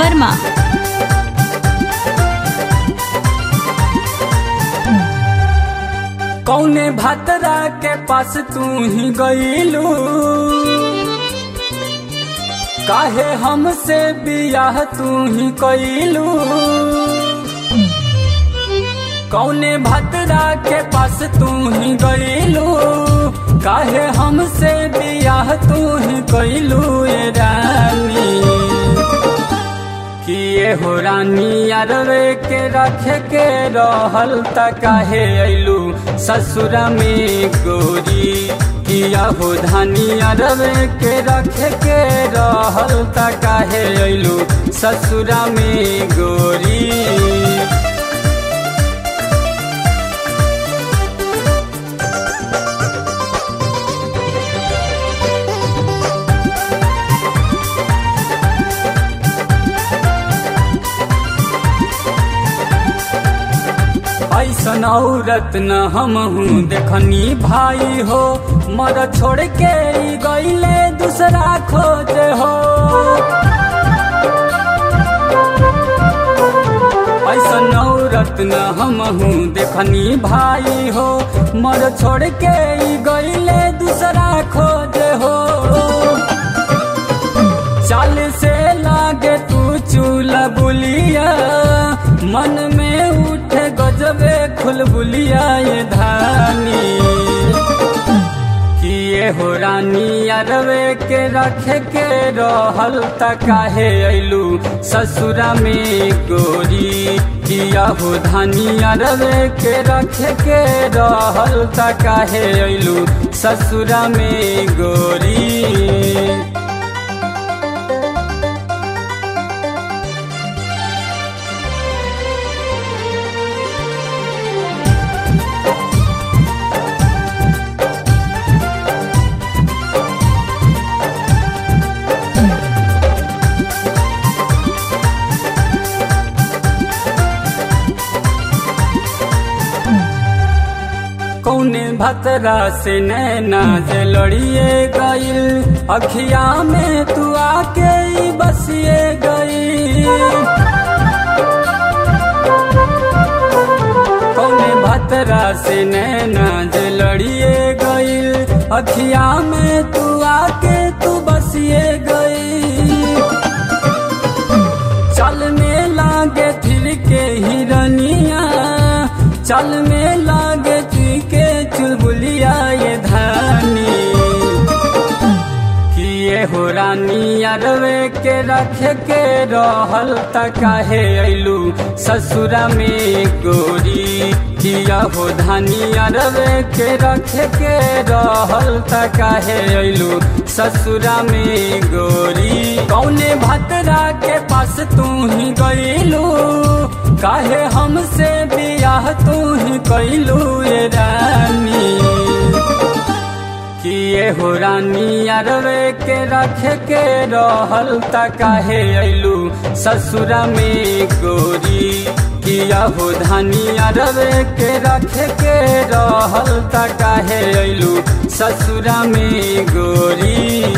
वर्मा कौने भतरा के पास तू ही गईलू काहे हमसे बियाह तू ही कईलू कौने भतरा के पास तू ही गईलू काहे हमसे बियाह तू ही कईलू ये रानी किए हो रानी अरवे के रखे के रहल त काहे अइलू ससुरा में गोरी किया हो धानी अरवे के रखे के रहल त काहे अइलू ससुरा में गोरी ऐसन औरत न हम हूँ देखनी भाई हो मर छोड़ के ई गईले दूसरा खोज हो ऐसन औरत न हम हूँ देखनी भाई हो मर छोड़ के ई गईले दूसरा खोज हो चाल से लागे तू चूला बुलिया मन में उठे गजबे खुलबुलिया ये धानी किए हो रानी अरवे के रखे के रहल त काहे अइलू ससुरा में गोरी किया हो धानी अरवे के रखे के रहल त काहे अइलू ससुरा में गोरी कौने भतरा से नैना जे लड़िए गईल अखिया में तू आके ही बसिए गई कौने भतरा से नैना जे लड़िए गईल अखिया में तू आके तू बसिए गई चल में लागे फिर के हिरनिया चल में लागे तुई के चुलबुलिया ये धानी किए हो रानी अरवे के रखे के रहल त काहे अइलू ससुरा में गोरी किया हो धानी अरवे के रखे के रहल त काहे अइलू ससुरा में गोरी कौने भतरा के पास तू ही गईलू काहे हमसे बियाह तू ही कैलू ये रानी किए हो रानी अरवे के रखे के रहल त काहे अइलू ससुरा में गोरी किया हो धानी अरवे के रखे के रहल त काहे अइलू ससुरा में गोरी